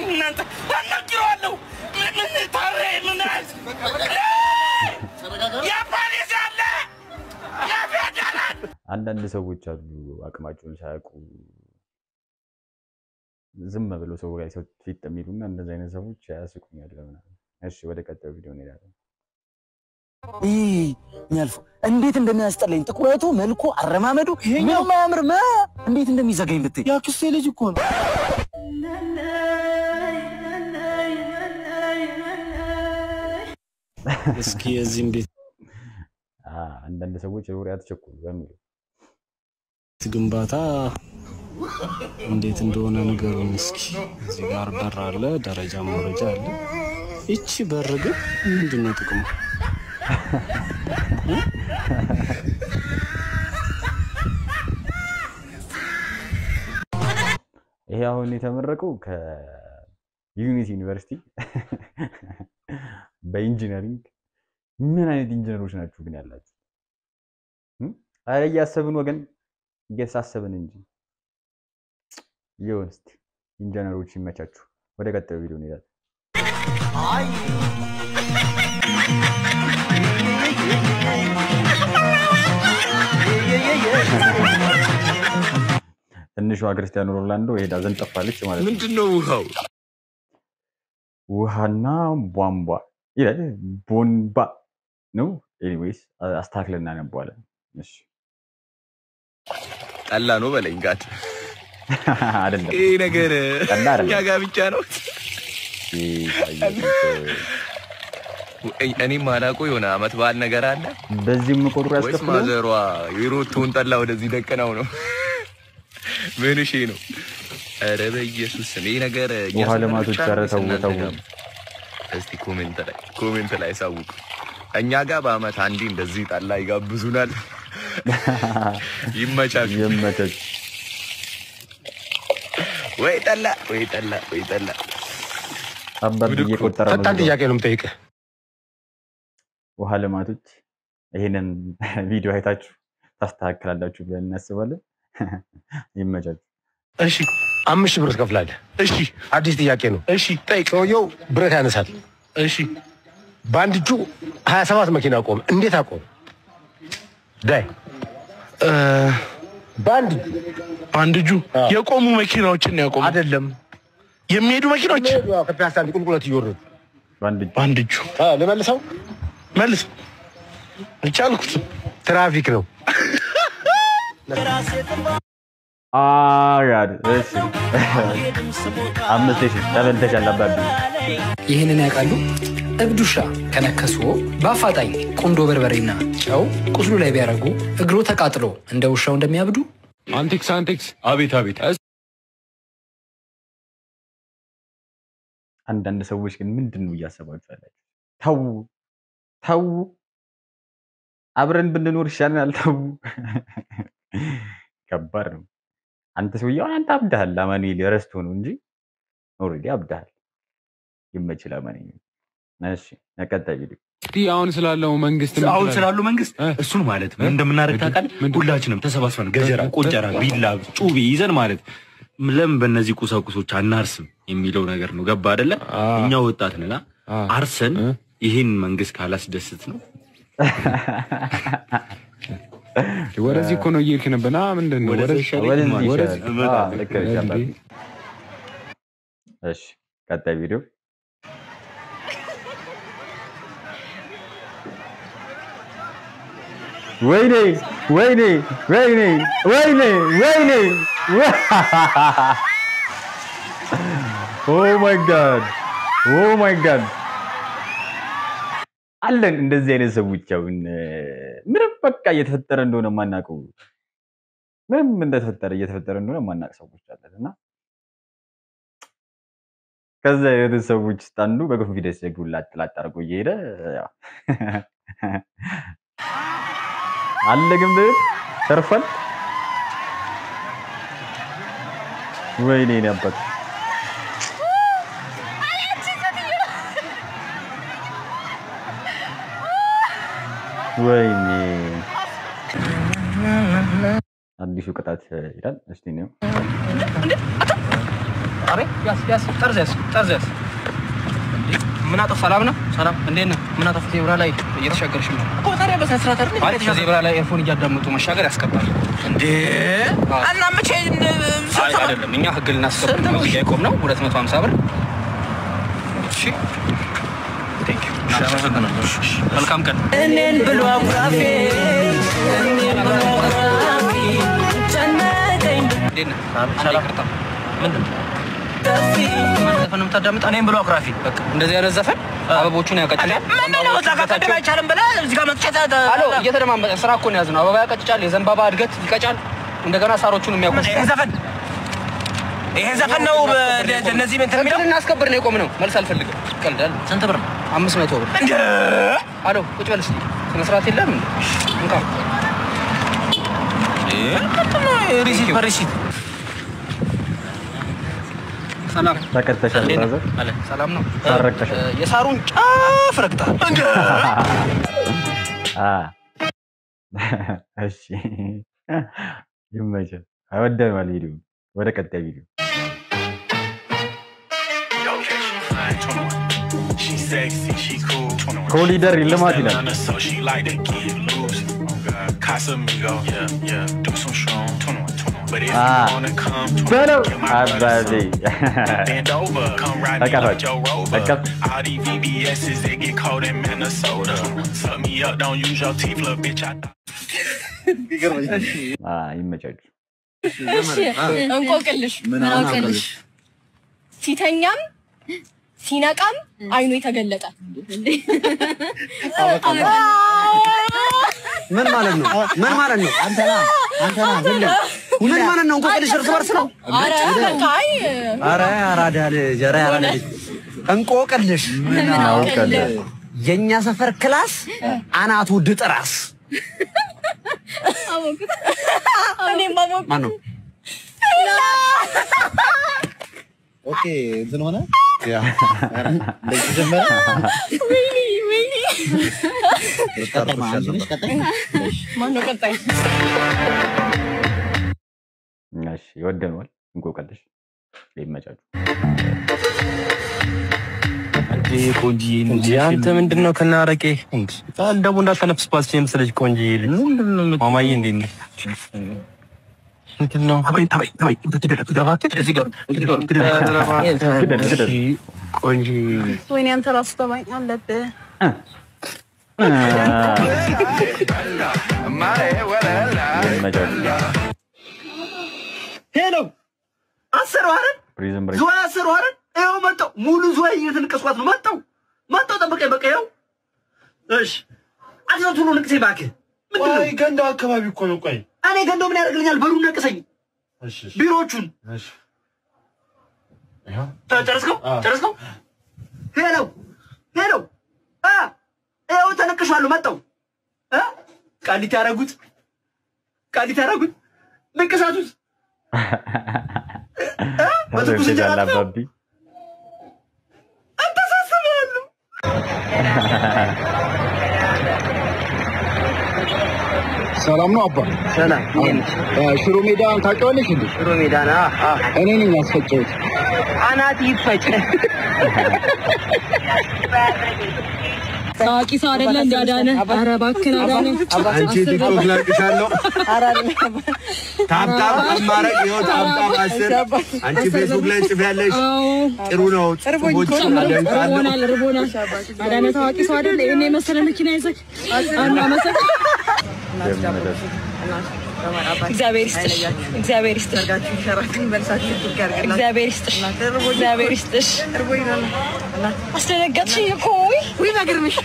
እናንተ አናግረዋለሁ። ምን ምን ታሬ ምን የፖሊስ አለ የፌደራል አንዳንድ ሰዎች አሉ አቅማቸውን ሳያውቁ ዝም ብለው ሰው ላይ ሰው ፊት የሚሉና እንደዚህ አይነት ሰዎች ያስቁኛል ምናምን። እሺ ወደ ቀጣዩ ቪዲዮ እንሄዳለን። ይህ የሚያልፈው እንዴት እንደሚያስጠላኝ ጥቁረቱ፣ መልኩ፣ አረማመዱ ምንም አያምርም። አ! እንዴት እንደሚዘጋኝ ብትይ ያክስቴ ልጅ እኮ ነው። እስኪ የዚህም ቤት አ፣ አንዳንድ ሰዎች ወሬ አትቸኩሉ በሚሉ ግንባታ እንዴት እንደሆነ ንገሩን እስኪ። እዚህ ጋር በር አለ፣ ደረጃ መውረጃ አለ። ይቺ በር ግን ምንድን ነው ጥቅሙ? ይሄ አሁን የተመረቀው ከዩኒቲ ዩኒቨርሲቲ በኢንጂነሪንግ ምን አይነት ኢንጂነሮች ናችሁ ግን ያላችሁ? እም? ኧረ እያሰብን ወገን እየተሳሰብን እንጂ ይሁን። እስኪ ኢንጂነሮች ይመቻችሁ። ወደ ቀጣዩ ቪዲዮ እንሄዳለን። ትንሿ ክርስቲያኖ ሮላንዶ ሄዳ ዘንጠፋለች ማለት ነው። ምንድን ነው ውሃው? ውሃና ቧንቧ ይላል። ቦንባ ነው። ኤኒዌይስ አስተካክለን እናነባዋለን። እሺ ጠላ ነው በለኝ ጋድ። አይደለም ይህ ነገር ጠላ አይደለም። እኛ ጋር ብቻ ነው። እኔ ማላውቀው የሆነ አመት በዓል ነገር አለ በዚህም ቁጥሩ ወይስ ያስከፍላል። ማዘሯ የሮቶውን ጠላ ወደዚህ ደቅናው ነው? ምን እሺ ነው? ኧረ በኢየሱስ ስም ይህ ነገር እኛ ውሃ ሰፈር ልማቶች ብቻ ነው ኧረ ወይስ ተው እናንተ ተው። ጋርም? እስቲ ኮሜንት ላይ ኮሜንት ላይ ሳውቁ። እኛ ጋር በአመት አንዴ እንደዚህ ጠላ ይጋብዙናል። ይመቻችሁ። ይመቸች። ወይ ጠላ ወይ ጠላ ወይ ጠላ። አባት ጉድ እኮ። እየቆጠረ ነው። ፈጣን ጥያቄ ነው የምጠይቅህ። ውሃ ልማቶች ይሄንን ቪዲዮ አይታችሁ ታስተካክላላችሁ ብለን እናስባለን። ይመቻችሁ። እሺ አምስት ሺህ ብር ትከፍላለህ። እሺ አዲስ ጥያቄ ነው። እሺ ጠይቅ። ሰውየው ብረት ያነሳል። እሺ በአንድ እጁ ሀያ ሰባት መኪና ቆመ። እንዴት አቆመ? ዳይ እ፣ በአንድ እጁ በአንድ እጁ አዎ። የቆሙ መኪናዎችን ያቆሙ አይደለም የሚሄዱ መኪናዎች ከፒያሳ አንድ ቁልቁለት እየወረዱ በአንድ እጅ በአንድ እጁ አ፣ ልመልሰው። መልስ አልቻልኩትም። ትራፊክ ነው። አጋድ እሺ፣ አምስት ሺህ ተበልተሻል አባቢ። ይህንን ያውቃሉ? እብድ ውሻ ከነከስዎ በአፋጣኝ ቁንዶ በርበሬና ጨው ቁስሉ ላይ ቢያደርጉ እግሮ ተቃጥሎ እንደ ውሻው እንደሚያብዱ አንቴክስ አንቴክስ፣ አቤት አቤት። አንዳንድ ሰዎች ግን ምንድን ነው እያሰባችሁ ያላችሁ? ተዉ ተዉ፣ አብረን ብንኖር ይሻለናል። ተዉ። ከባድ ነው። አንተ ሰውዬው አንተ አብዳሃል። አማኑኤል ረስቶ ነው እንጂ ኦልሬዲ አብዳሃል። ይመችል አማኑኤል። እሺ ቀጣይ ቪዲዮ እስቲ አሁን ስላለው መንግስት ምን አሁን ትላለህ? ስላሉ መንግስት እ? እሱን ማለት ምን እ? እንደምናደርግ ምንድን- ታውቃለህ? ምንድን- ሁላችንም ተሰባስበን ገጀራ፣ እ? ቆንጨራ፣ እ? ቢላ፣ ጩቤ ይዘን ማለት ለምን በእነዚህ ቁሳቁሶች አናርስም የሚለው ነገር ነው። ገባ አይደለ? አ። እኛ ወጣት ነና አ። አርሰን እ? ይህን መንግስት ካላስደስት ነው ወደዚህ እኮ ነው እየሄድክ ነበር። ና ምንድን ነው ወደዛ ወደዚህ ይሻለኝ? ወደዚህ ወደዚህ ይሻላል። እመጣለሁ። አዎ፣ ልክ ነሽ አባቢ። እሺ ቀጣይ ቪዲዮ ወይኔ ወይኔ ወይኔ ወይኔ ወይኔ ኦ ማይ ጋድ ኦ ማይ ጋድ አለን እንደዚህ አይነት ሰዎች አሁን እ፣ ምንም በቃ እየተፈጠረ እንደሆነ የማናውቀው ምንም እንደተፈጠረ እየተፈጠረ እንደሆነ የማናውቅ ሰዎች አለን እና ከዛ አይነት ሰዎች ውስጥ አንዱ በኮንፊደንስ እግሩን ላጥ ላጥ አድርጎ እየሄደ ያው አለ ግን ብር ተርፏል። ወይኔ እኔ አባት ወይኔ አዲሱ ቅጣት ይላል። እስቲ ነው አቤት ያስ ያስ ጠርዝ ያስ ጠርዝ ያስ እንዴ ምን አጠፋ? ሰላም ነው? ሰላም እንዴት ነህ? ምን አጠፋ? ዜብራ ላይ እየተሻገርሽ ነው እኮ ታዲያ በስነ ስርዓት አይደል? ማለት ዜብራ ላይ ኤርፎን እያዳመጡ መሻገር ያስቀጣል እንዴ? እና መቼ አይ አይደለም፣ እኛ ህግ ልናስከብር ነው እዚህ ጋር የቆምነው 250 ብር። እሺ ቴንክ ዩ አመሰግናለሁ። እሺ፣ እሺ። መልካም ቀን። እኔን ብሎ አኩራፌ እኔን ብሎ አኩራፌ ጨነቀኝ እንዴት ነህ? ሰላም። ይቅርታ። ምንድን ነው? ማን ዘፈን ነው የምታዳምጠው? እኔም ብሎ አኩራፊ። በቃ እንደዚህ አይነት ዘፈን አበቦቹን ያቀጭጫል። ምንድነው እዛ ጋር ቅድም አይቻልም ብለህ እዚህ ጋር መጥቼ አሎ፣ እየተደማመጠ ስራ እኮ ነው ያዝነው። አበባ ያቀጭጫል፣ የዘንባባ እድገት ይቀጫል፣ እንደገና ሳሮቹን የሚያቆስ ይሄ ዘፈን ይሄ ዘፈን ነው እነዚህ ምን ህግ ልናስከብር ነው የቆምነው። መልስ አልፈልግም። ቀልዳል። ስንት ብር ነው? አምስት መቶ ብር። አሎ፣ ቁጭ በል እስኪ። ስነ ስርዓት የለም እንዴ? እንካ ሪሲት በሪሲት ሰላም ተቀጥተሻል እንዴት ነህ? ብራዘር? አለ ሰላም ነው። ታረቅተሻል? እ፣ የሳሩን ጫፍ ረግጠሃል። አ እሺ ይመችል። አይወደነዋል ቪዲዮ። ወደ ቀጣይ ቪዲዮ ኮሊደር ልማት ይላል። አ በለው አባዜ ተቀፈች ተቀፍ አ ይመቻችሁ። እንቆቅልሽ ምን አውቅልሽ ሲተኛም ሲነቃም አይኑ የተገለጠ ምን ማለት ነው? ምን ማለት ነው? አንተና አንተና ምን ማለት ነው? እንቆቅልሽ እርስ በርስ ነው። ኧረ በቃ አይ አረ አራዳ ልጅ፣ ኧረ አራዳ ልጅ እንቆቅልሽ ምን አውቅልህ? የእኛ ሰፈር ክላስ አናቱ ድጥራስ አወኩት እኔም አወኩት ማን ነው? ኦኬ እንትን ሆነ ያ ኧረ፣ እንደዚህ ጀመረ ወይኔ ወይኔ ቀጣይ ማ- አንቺ ነሽ ቀጣይ ማነው ቀጣይ እሺ ይወደነዋል። እንቆቅልሽ ይመቻችሁ። እንጂ አንተ ምንድን ነው ከናረቄ ቃል ደግሞ እንዳተነፍስባት የመሰለች ቆንጆ ልጅ ማማዬ እንዴት ነህ? ምንድን ነው ቆንጆ ወይኔ አንተ ራሱ ተባኝ አለብህ ሄሎ አሰሩ አይደል? ፕሪዝን ብሬክ ዝዋይ አሰሩ አይደል? ይኸው መጣሁ። ሙሉ ዝዋይ እየተነቀስኳት ነው። መጣሁ መጣሁ፣ ጠብቀኝ በቃ ይኸው። እሺ አትዘው ቶሎ ንቅሴ እባክህ። ምንድን ነው? ቆይ ገንዳው አካባቢ እኮ ነው ቆይ እኔ ገንዳው ምን ያደርግልኛል? በሩን ነቅሰኝ፣ እሺ እሺ ቢሮዎቹን እሺ ይኸው ጨ- ጨረስከው? አዎ። ጨረስከው? ሄሎ ሄሎ፣ አ ይኸው ተነቅሻለሁ። መጣሁ እ ቃሊቲ ያደረጉት ቃሊቲ ያደረጉት ንቅሳቱት በትኩስ እንጀራ ተዘግጃል ነው። አባቢ አተሳስባለሁ ሰላም ነው አባ። ሰላም ሽሮ ሜዳ ታውቂዋለሽ እንዴ? ሽሮ ሜዳ ና እኔ ነኝ ያስፈጨሁት። አናት ይፈጭ ታዋቂ ሰው አይደለ እንዳዳነ ኧረ እባክህን አዳነ አንቺ ቲክቶክ ላቅሻለሁ ታብታብ አማረግ ይኸው ታብታብ አስር አንቺ ፌስቡክ ላይ ጽፊያለሽ ጥሩ ነው ጽፎች አደንቃለሁ ርቦናል ርቦናል አዳነ ታዋቂ ሰው አይደለ ይሄን የመሰለ መኪና ይዘህ አናመሰግ እግዚአብሔር ይስጥሽ እግዚአብሔር ይስጥሽ እግዚአብሔር ይስጥሽ እግዚአብሔር ይስጥሽ አስደነገጥሽኝ እኮ ውይ ውይ በግርምሽ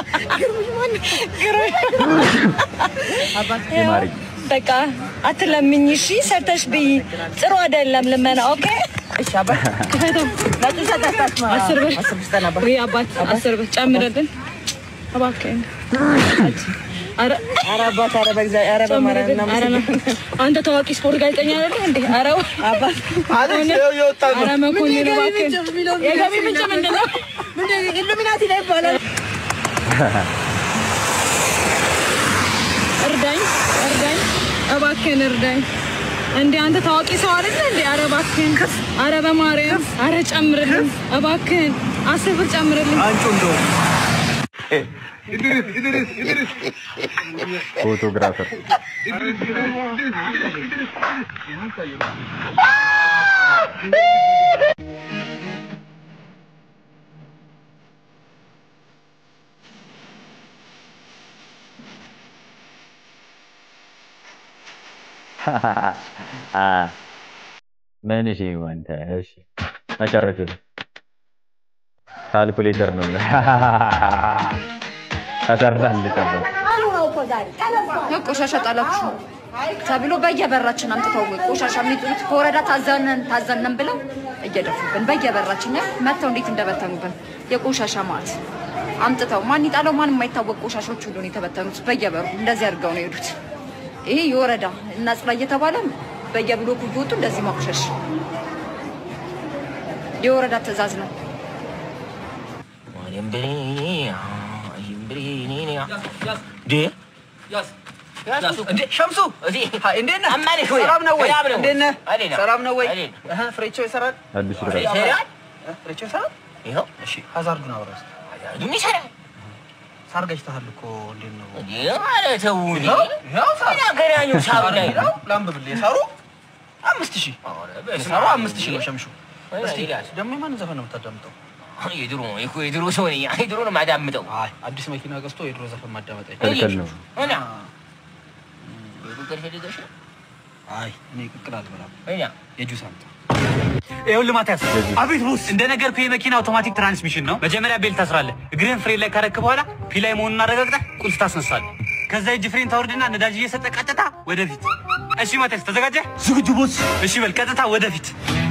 ይማሪ በቃ አትለምኝ እሺ ሰርተሽ ብይ ጥሩ አይደለም ልመና ኦኬ እሺ አባት አስር ብር ውይ አባት አስር ብር ጨምርልን እባክህን ኧረ ኧረ አባት ኧረ በእግዚአብሔር ኧረ በማርያም ኧረ ና። አንተ ታዋቂ ስፖርት ጋዜጠኛ አይደለህ እንዴ? ኧረ አባት ኧረ መኮንን እባክህን የገቢ ምንጭ ምንድን ነው? ኢሉሚናቲ ላይ ይባላል። እርዳኝ እርዳኝ እባክህን እርዳኝ። እንዴ አንተ ታዋቂ ሰው አይደለ እንዴ? ኧረ እባክህን አረ በማርያም አረ ጨምርልን እባክህን አስር ብር ጨምርልን። አንቺ እንደው ፎቶግራፈር ምን እሺ አንተ እሺ መጨረሻ ካልኩሌተር ነው ተሰርታል ልጠበቅ ቆሻሻ ጣላችሁ ተብሎ በየበራችን አምጥተው ቆሻሻ የሚጥሉት ከወረዳ ታዘነን ታዘነን ብለው እየደፉብን በየበራችን ያ መጥተው እንዴት እንደበተኑብን የቆሻሻ ማት አምጥተው ማን ይጣለው ማን የማይታወቅ ቆሻሾች ሁሉ ነው የተበተኑት በየበሩ እንደዚህ አድርገው ነው የሄዱት። ይሄ የወረዳ እናጽዳ እየተባለ በየብሎኩ እየወጡ እንደዚህ ማቆሸሽ የወረዳ ትዕዛዝ ነው። ሸምሱ እንዴት ነህ? ሰላም ነው ወይ? እንዴት ነህ? ሰላም ነው ወይ? እህ፣ ፍሬቸው ይሰራል? አዲስ ፍሬ ይሰራል። ይሰራል? ፍሬቸው ይሰራል? ይኸው። እሺ፣ ሀዛርዱን አውራስ ይሰራል። ሳር ገጭተሃል እኮ እንዴት ነው? ተው እንጂ። ይኸው ሳር ምን አገናኘው ሳሩ ላይ? ይኸው ላንብብልህ። የሳሩ አምስት ሺህ የሳሩ አምስት ሺህ ነው ሸምሹ። እስቲ ደግሞ የማንን ዘፈን ነው የምታዳምጠው? የድሮ እኮ የድሮ ሰው ነኝ። የድሮ ነው የማዳምጠው። አይ አዲስ መኪና ገዝቶ የድሮ ዘፈን ማዳመጥ ክልክል ነው። እና የዱከር ፈልገሽ ነው? አይ እኔ ቅቅል አልበላም። እና የጁስ አምጣ። ይኸውልህ ማቲያስ፣ አቤት ቦስ። እንደነገርኩህ የመኪና አውቶማቲክ ትራንስሚሽን ነው። መጀመሪያ ቤልት ታስራለህ። እግርህን ፍሬን ላይ ካረክ በኋላ ፒላይ መሆኑን አረጋግጠህ ቁልፍ ታስነሳለህ። ከዛ እጅ ፍሬን ታወርድና ነዳጅ እየሰጠ ቀጥታ ወደፊት። እሺ ማቲያስ፣ ተዘጋጀህ? ዝግጁ ቦስ። እሺ በል ቀጥታ ወደፊት።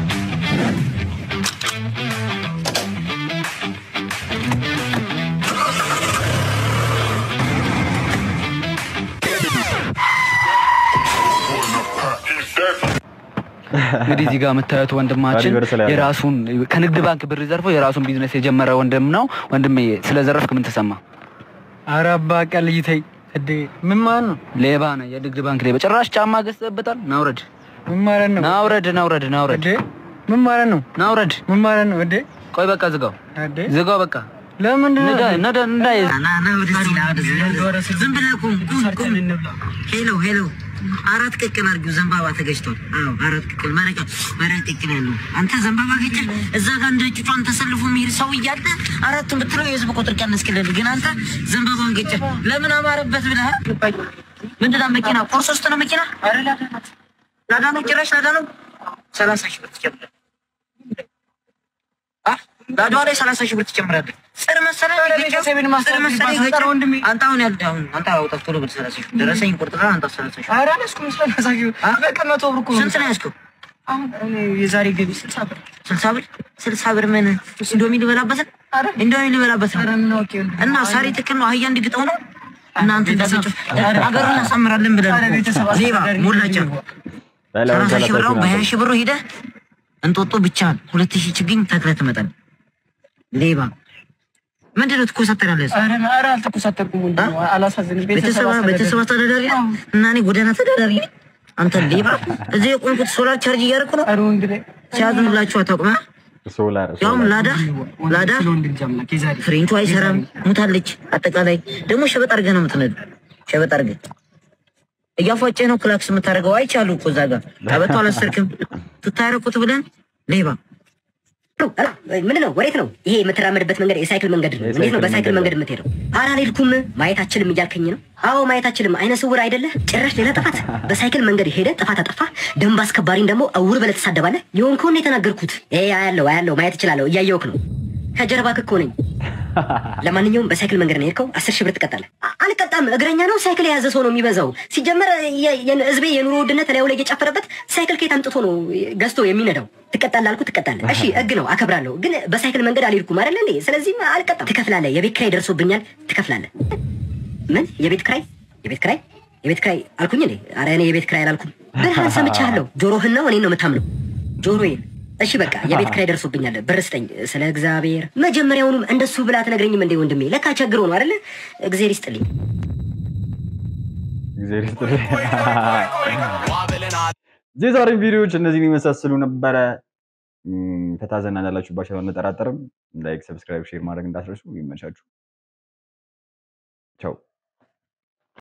እንግዲህ እዚህ ጋር የምታዩት ወንድማችን ዩኒቨርስ ላይ ያለ። የራሱን ከንግድ ባንክ ብር ዘርፎ የራሱን ቢዝነስ የጀመረ ወንድም ነው። ወንድሜ ስለዘረፍክ ምን ተሰማ? ኧረ አባ ቀልይ ተይ እንዴ! ምን ማለት ነው? ሌባ ነህ፣ የንግድ ባንክ ሌባ። ጭራሽ ጫማ ገዝተህበታል። ናውረድ፣ ምን ማለት ነው? ናውረድ፣ ናውረድ፣ ናውረድ፣ ምን ማለት ነው? ናውረድ። ምን ማለት ነው? እንዴ ቆይ በቃ ዝጋው፣ እንዴ ዝጋው በቃ። ለምንድን ነው? ነዳ ነዳ ነዳ ዝም ብለህ ቁም ቁም ቁም። ሄሎ ሄሎ፣ አራት ቅቅል አድርጊው። ዘንባባ ተገጭቷል። አዎ አራት ቅቅል መረቅ መረቅ ቅቅል ያለው አንተ ዘንባባ ገጭ። እዛ ጋር እንደ ጩጫን ተሰልፎ የሚሄድ ሰው እያለ አራቱን ብትለው የህዝብ ቁጥር ቀነስክልን። ግን አንተ ዘንባባውን ገጭ። ለምን አማረበት ብለህ ምንድን ነው መኪና ቁርስ ውስጥ ነው መኪና ላዳ ነው ጭራሽ ላዳ ነው። ሰላሳ ሺህ ብር ትጨምራለህ። ላዳዋ ላይ ሰላሳ ሺህ ብር ትጨምራለህ። ጽር መሰለህ ቤተሰቤን ማስታወቅ ጽር መሰለህ ይባላል። ገጭ። ወንድሜ አንተ አሁን ያሉት አሁን አንተ አውጣት ቶሎ ብር ሰላሳ ሺህ ብር ደረሰኝ ቁርጥራ አንተ ሰላሳ ሺህ ብር ኧረ አልያዝኩም። ሰላሳ ሺህ ብር በቃ መቶ ብር እኮ ነው። ስንት ነው ያዝከው? አሁን እኔ የዛሬ ገቢ ስልሳ ብር ስልሳ ብር ስልሳ ብር ምን ኢንዶሚ ልበላበት ነው? ኢንዶሚ ልበላበት ነው እና ሳሪ ትክክል ነው። አህያ እንዲግጠው ነው እናንተ እንደሰጭ አገሩን እናሳምራለን ብለን ኧረ ቤተሰብ ዜባ ሞላጫ ሰላሳ ሺህ ብር አሁን በሀያ ሺህ ብሩ ሂደህ እንጦጦ ብቻህን ሁለት ሺህ ችግኝ ተክለህ ትመጣለህ። ሌባ ምንድን ነው ትኮሳተራለህ? ኧረ ኧረ አልተኮሳተርኩም ወንድሜ፣ አላሳዝንም። ቤተሰብ ቤተሰብ አስተዳዳሪ ነው እና እኔ ጎዳና ተዳዳሪ ነኝ። አንተ ሌባ እዚህ የቆምኩት ሶላር ቻርጅ እያደረኩ ነው። ሲያዝኑላችሁ አታውቅም? አ? ሶላር ያውም ላዳ ላዳ ፍሬንቹ አይሰራም፣ ሙታለች። አጠቃላይ ደግሞ ሸበጥ አድርገህ ነው የምትነዱ። ሸበጥ አድርገህ እያፏጨህ ነው ክላክስ የምታደርገው። አይቻሉ እኮ እዛ ጋር ቀበቶ አላሰርክም። ትታረቁት ብለን ሌባ ምንድን ነው? ወዴት ነው? ይሄ የምትራመድበት መንገድ የሳይክል መንገድ ነው። እንዴት ነው በሳይክል መንገድ የምትሄደው? ኧረ አልሄድኩም። ማየት አችልም እያልከኝ ነው? አዎ ማየት አችልም። አይነ ስውር አይደለህ? ጭራሽ ሌላ ጥፋት። በሳይክል መንገድ ሄደ ጥፋት አጠፋ። ደንብ አስከባሪን ደግሞ እውር ብለህ ትሳደባለህ። የሆንከውን የተናገርኩት። ይሄ አያለው አያለው ማየት እችላለሁ። እያየሁህ ነው። ከጀርባ እኮ ነኝ። ለማንኛውም በሳይክል መንገድ ነው የሄድከው፣ አስር ሺህ ብር ትቀጣለህ። አ- አልቀጣም። እግረኛ ነው። ሳይክል የያዘ ሰው ነው የሚበዛው። ሲጀመር የ- የ- ህዝቤ የኑሮ ውድነት ላዩ ላይ እየጨፈረበት ሳይክል ከየት አምጥቶ ነው ገዝቶ የሚነዳው? ትቀጣለህ አልኩህ፣ ትቀጣለህ። እሺ ህግ ነው፣ አከብራለሁ። ግን በሳይክል መንገድ አልሄድኩም አይደለ እንዴ? ስለዚህም አልቀጣም። ትከፍላለህ። የቤት ኪራይ ደርሶብኛል፣ ትከፍላለህ። ምን የቤት ኪራይ? የቤት ኪራይ የቤት ኪራይ አልኩኝ እንዴ? ኧረ እኔ የቤት ኪራይ አላልኩም። ብልህን ሰምቻለሁ። ጆሮህን ነው እኔን ነው የምታምነው? ጆሮዬን እሺ በቃ የቤት ኪራይ ደርሶብኛል፣ ብር ስጠኝ። ስለ እግዚአብሔር መጀመሪያውኑም እንደሱ ብላ አትነግረኝም እንዴ ወንድሜ? ለካ ቸግሮ ነው አይደለ? እግዜር ይስጥልኝ። እግዚአብሔር ይስጥልኝ። የዛሬ ቪዲዮዎች እነዚህን የመሳሰሉ ነበረ። እም፣ ፈታ ዘና እንዳላችሁባቸው አንጠራጠርም። ላይክ፣ ሰብስክራይብ፣ ሼር ማድረግ እንዳትረሱ። ይመቻችሁ። ቻው